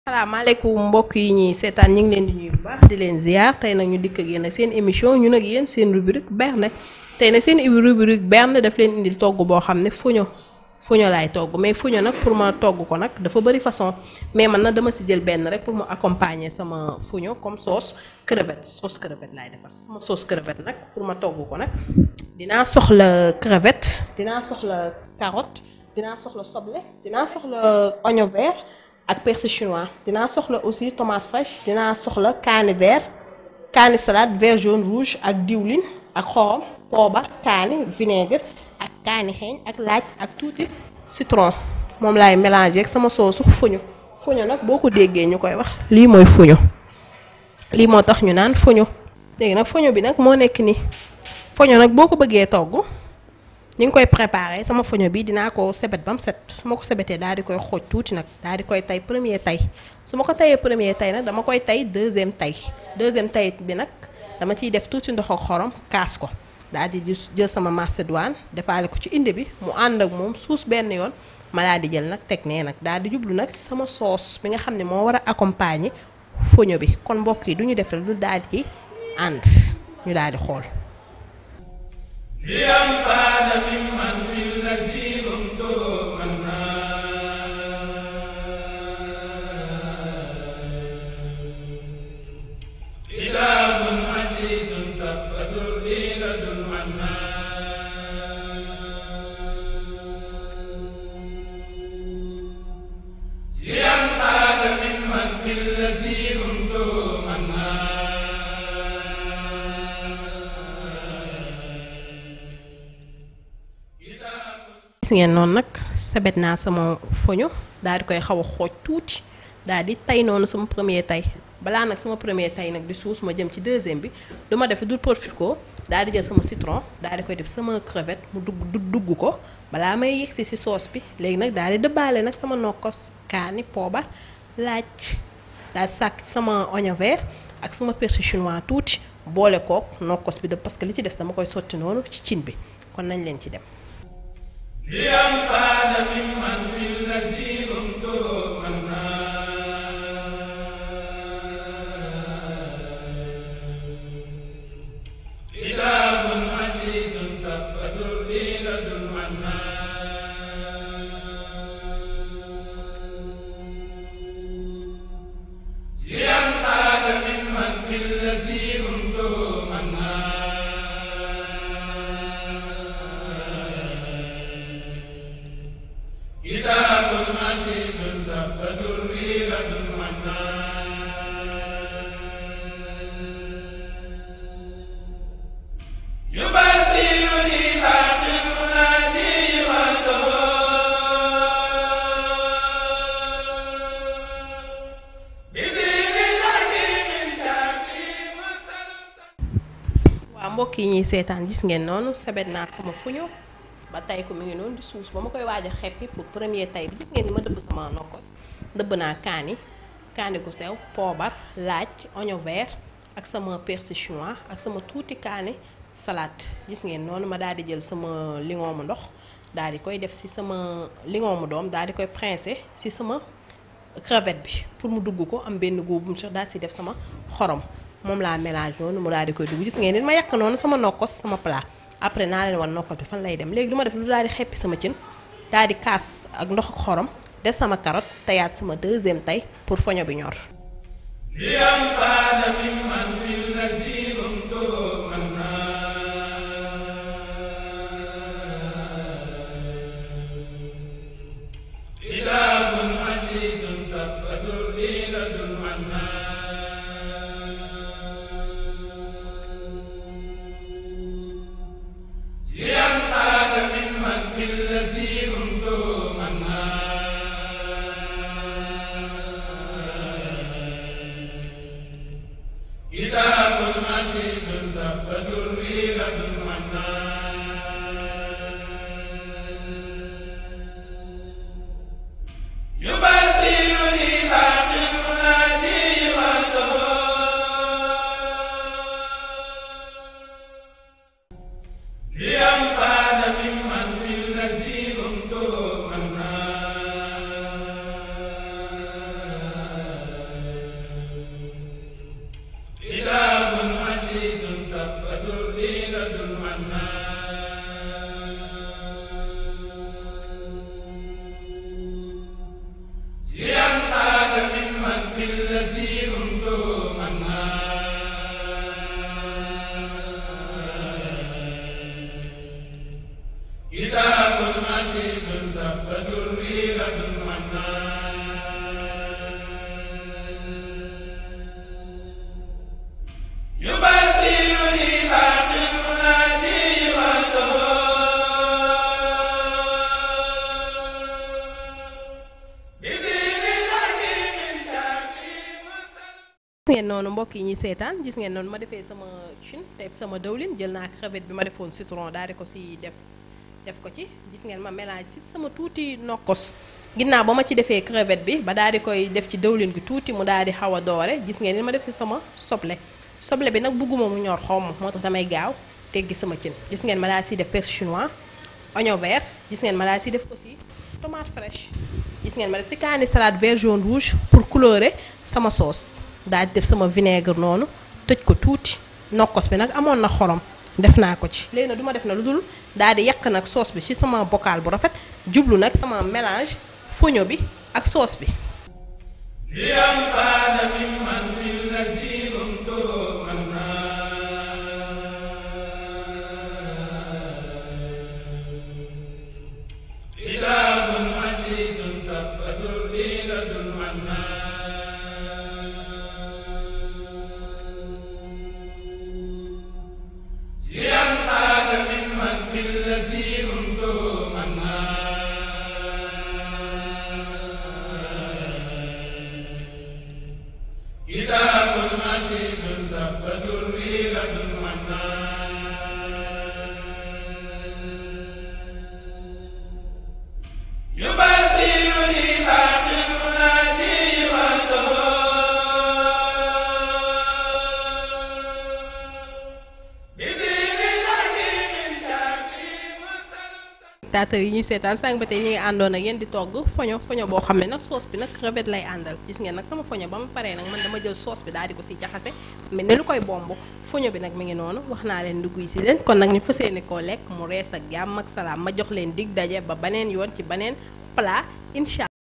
salaamaaleykum mbokk yi ñuy seetaan ñu ngi leen di ñuy bu baax di leen ziar tey nag ñu dikk ak yéen ak seen émission ñu nag yéen seen rubrique berne tey nag seen rubrique berne daf leen indil togg boo xam ne fuño fuño laay togg mais fuño nag pour ma togg ko nag dafa bëri façon mais man nag dama si jël benn rek pour mu accompagner sama fuño comme sauce crevette sauce crevette laay defar sama sauce crevette nag pour ma togg ko nag dinaa soxla crevette dinaa soxla carotte dinaa soxla soble dinaa soxla oignon vert ak persil chinois dinaa soxla aussi tomate fraîche dinaa soxla kaani vert kaani salade vert jaune rouge ak diwlin ak xorom poobar kaani vinaigre ak kaani xeeñ ak laaj ak tuuti citron moom laay mélangé ak sama soosu fuñu fuñu nag boo ko déggee ñu koy wax lii mooy fuñu lii moo tax ñu naan fuñu léegi nag fuñu bi nag moo nekk nii fuñu nag boo ko bëggee togg ni nga koy préparé sama foño bi dinaa ko sebet ba mu set su ma ko sebetee daal di koy xooj tuuti nag daal di koy tay premier tay su ma ko tayee premier tay nag dama koy tay deuxième tay deuxième tay bi nag dama ciy def tuuti ndox ak xorom kaas ko daal di jël sama macédoine defaale ko ci indi bi mu ànd ak moom suus benn yoon ma daal di jël nag teg nee nag daal di jublu nag sama sauce bi nga xam ne moo war a accompagner foño bi kon mbokk yi du ñu def rek du daal di ci ànd ñu daal di xool. لينقاد ممن في الذي رمت منا إله عزيز ثبت ليلة عنا لينقاد ممن في الذي رمت منا gis ngeen noonu nag sebet naa sama foño daal di koy xaw a xooj tuuti daal di tay noonu sama premier tay balaa nag sama premier tay nag di suus ma jëm ci deuxième bi du ma def du profit ko daal di jël sama citron daal di koy def sama crevette mu dugg du dugg ko balaa may yegsi ci sauce bi léegi nag daal di dëbbaale nag sama nokkos kaani poobar laaj daal di sàkk sama oignon vert ak sama persil chinois tuuti boole kook nokkos bi de parce que li ci des dama koy sotti noonu ci cin bi kon nañ leen ci dem لينقاد ممن في الذي رمت منا إله عزيز ثبت ليلة عنا لينقاد ممن في الذي رمت منا كتاب عزيز ثبت ريلة منا يبصرني باقي المنادي وحده بذكر الحكيم الجابي مستنصر waaw mbokk yi ñuy seetaan gis ngeen noonu sebet naa sama fuñu ba tay ko mi ngi noonu di suus ba ma koy waaj a xeppi pour premier tay bi gis ngeen ni ma dëbb sama nokkos dëbb naa kaani kaani gu sew poobar laaj oignon vert ak sama persil chinois ak sama tuuti kaani salade gis ngeen noonu ma daal di jël sama lingon mu ndox daal di koy def ci sama lingon mu doom daal di koy pincé ci sama crevette bi pour mu dugg ko am benn góob bu mu sax daal ci def sama xorom moom laa mélange noonu mu daal di koy dugg gis ngeen nit ma yàq noonu sama nokkos sama plat après naa leen wan nokkos bi fan lay dem léegi du ma def lu daal di xeppi sama cin daal di kaas ak ndox ak xorom def sama carotte tayaat sama deuxième tay pour foño bi ñor لينقاد ممن في الذي رمت منا إله عزيز ثبت ليلة عنا لينقاد ممن في الذي رمت منا كتاب عزيز ثبت ريلة منا يبصرني باقي المنادي ngeen noonu mbokk yi ñuy seetaan gis ngeen noonu ma defee sama cin te sama dawlin jël naa crevette bi ma defoon citron daal di ko si def def ko ci gis ngeen ma mélange si sama tuuti nokkos ginnaaw ba ma ci defee crevette bi ba daal di koy def ci dawlin gi tuuti mu daal di xaw a doore gis ngeen ni ma def si sama soble soble bi nag bugguma mu ñor xaw ma moo tax damay gaaw teggi sama cin gis ngeen ma daal si def persil chinois oignon vert gis ngeen ma daal si def aussi tomate fraîche gis ngeen ma def si kaani salade vert jaune rouge pour colorer sama sauce daal di def sama vinaigre noonu tëj ko tuuti nokkos bi nag amoon na xorom def naa ko ci léegi nag du ma def na lu dul daal di yàq nag sauce bi ci sama bocal bu rafet jublu nag sama mélange foño bi ak sauce bi لينقاد ممن بالذي رمت منا كتاب عزيز ثبت ليلة منا لينقاد ممن بالذي رمت منا كتاب عزيز ثبت الريلة يبصرني باقي المنادي بزين الحكيم الحكيم spectateurs yi ñuy seetaan sànq ba tey ñu ngi àndoon ak yéen di togg foño foño boo xam ne nag sauce bi nag crevette lay àndal gis ngeen nag sama foño ba mu paree nag man dama jël sauce bi daal di ko si jaxase mel ne lu koy bomb foño bi nag mi ngi noonu wax naa leen dugg yi si leen kon nag ñu fas yéene koo lekk mu rees ak jàmm ak salaam ma jox leen dig daje ba baneen yoon ci baneen plat incha